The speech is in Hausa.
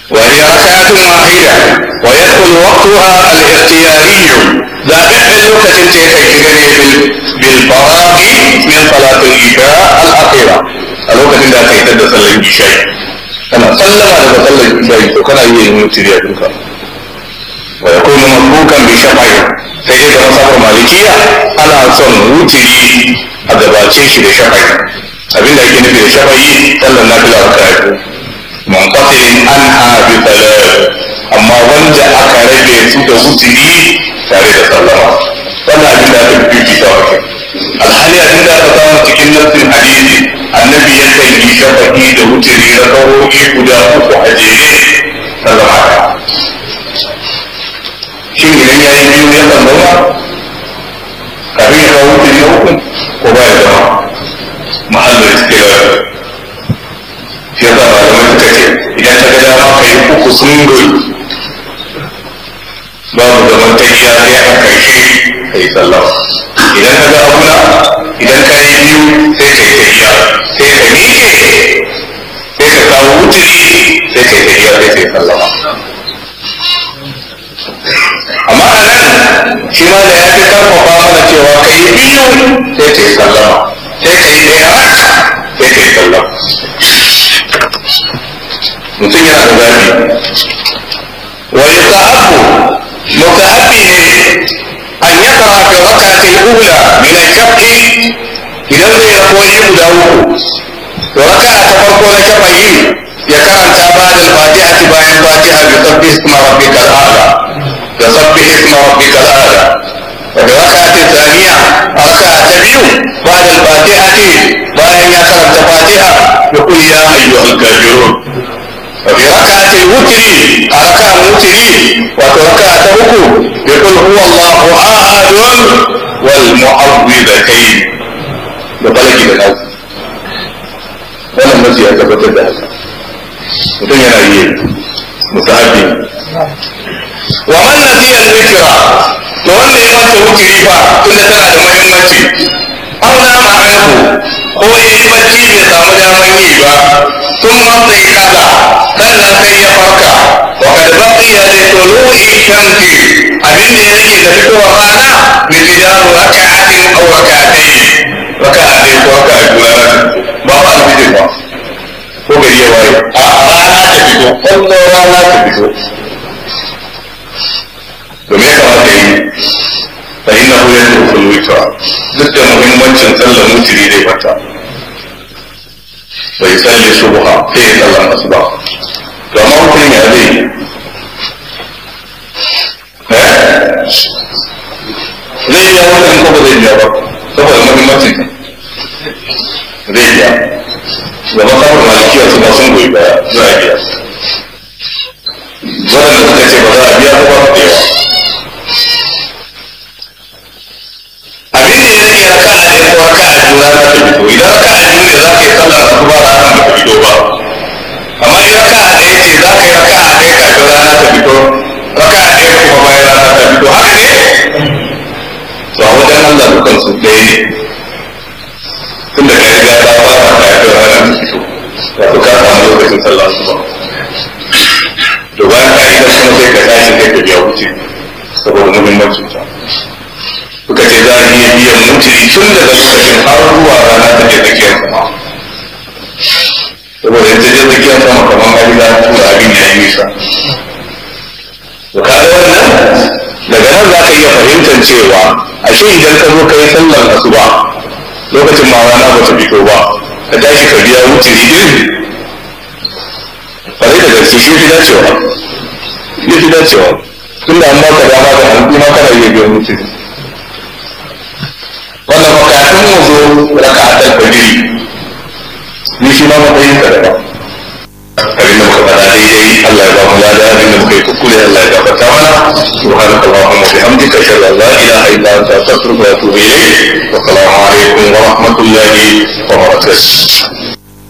وهي ركعة واحدة ويدخل وقتها الاختياري ذاك اللوكة تيكي بالفراغ من صلاة العشاء الأخيرة اللوكة ذاك يتدى صلاة العشاء أنا سلم على صلاة العشاء وكان يموتي يا ويكون مسبوكا بشفعه sai dai ga masabar malikiya ana son wutiri a gabace shi da shafa'i abinda ake nufi da shafa'i sallar nafila a karatu munqatilin anha bi salat amma wanda aka rage su da wutiri tare da sallama wannan abin da aka fi ta wake alhali abin da aka samu cikin nassin hadisi annabi ya kan yi shafa'i da wutiri na kawoki guda uku a jere sallama ta shin idan ya yi biyu ya kan zauna kafin ya kawo wutiri na uku ko ba ya zama mahallin istirar shi yasa malamai suka ce idan ka ga dama ka yi uku sungul babu zaman ta iya sai a karshe ka yi sallama idan ka ga abuna idan ka yi biyu sai ka yi tafiya sai ka miƙe sai ka kawo wutiri sai ka yi tafiya sai ka yi sallama amma a nan shi ma da ya fi karfafa mana cewa ka yi biyu sai ka yi sallama sai ka yi ɗaya sai ka yi sallama mutum yana da zafi wa yusahabu musahabi ne an yaqra fi rak'ati al-ula min al-shaf'i idan zai rakoni guda uku to raka'a ta farko na shafa'i ya karanta ba da fatihati bayan fatiha bi sabbi isma rabbikal a'la da sabbi isma rabbikal a'la وفي ركعة الثانية ركعة تبيو بعد الفاتحة bayan ya karanta fatiha يقول يا أيها الكافرون وفي ركعة الوتر ركعة الوتر وفي ركعة أخو يقول هو الله أحد والمعوذتين بطلق الأول wannan mace ya tabbatar da haka mutum yana yi musahabi wa man nasiya al-witra to wanda ya manta wutiri fa tunda tana da muhimmanci auna ma'anahu ko ya yi bacci bai samu daman yi ba sun manta yi kaza sannan sai ya farka wa kad baqiya li tulu'i shamsi abin da ya rage da fitowar rana bi bidaru raka'atin aw raka'atayn raka'a ɗaya ko raka'a biyu rana ba ba alfijir ba ko gari ya waye a rana ta fito kwallo rana ta fito domin ya kamata yi fa inna hu yadda witra duk da muhimmancin sallar mutiri zai fata bai salli subha sai ya sallar asuba to amma mutum ya zai zai biya wannan ko ba zai biya ba saboda muhimmancin zai biya da masabar malikiya su ba sun goyi baya za a biya waɗanda suka ce ba za a biya ko ba su da yawa abin da ya rage raka a ɗaya ko raka a biyu rana ta fito idan raka a biyu ne za ka yi sallar su ba rana ba ta fito ba amma in raka a ɗaya ce za ka yi raka a ɗaya kafin rana ta fito raka a ɗaya kuma bayan rana ta fito haka ne to a wajen Allah dukan su ɗaya ne tunda ka riga ka ba ka kafin rana ta fito wato ka samu lokacin sallar su ba to bayan ka yi kuma sai ka tashi sai ka biya wuce saboda muhimmancin ta suka ce za a iya biyan mutiri tun daga lokacin har zuwa rana ta je tsakiyar sama saboda in ta je tsakiyar sama kamar an riga tura abin ya yi nisa to kaga wannan daga nan za ka iya fahimtar cewa ashe idan ka zo ka yi sallar asuba lokacin ma rana ba ta fito ba ka tashi ka biya mutiri din kwarai da gaske shi fi dacewa shi fi dacewa tun da an baka dama da hannu ma kana iya biyan mutiri wannan makatun mu zo raka a ɗan fajiri ni shi ma matsayin ka daban abin da muka faɗa daidai Allah ya ba mu lada abin da muka yi kuskure Allah ya gafarta mana subhanaka allahumma wa bihamdika ashhadu an la ilaha illa anta astaghfiruka wa atubu ilayk wa assalamu alaikum wa rahmatullahi wa barakatuh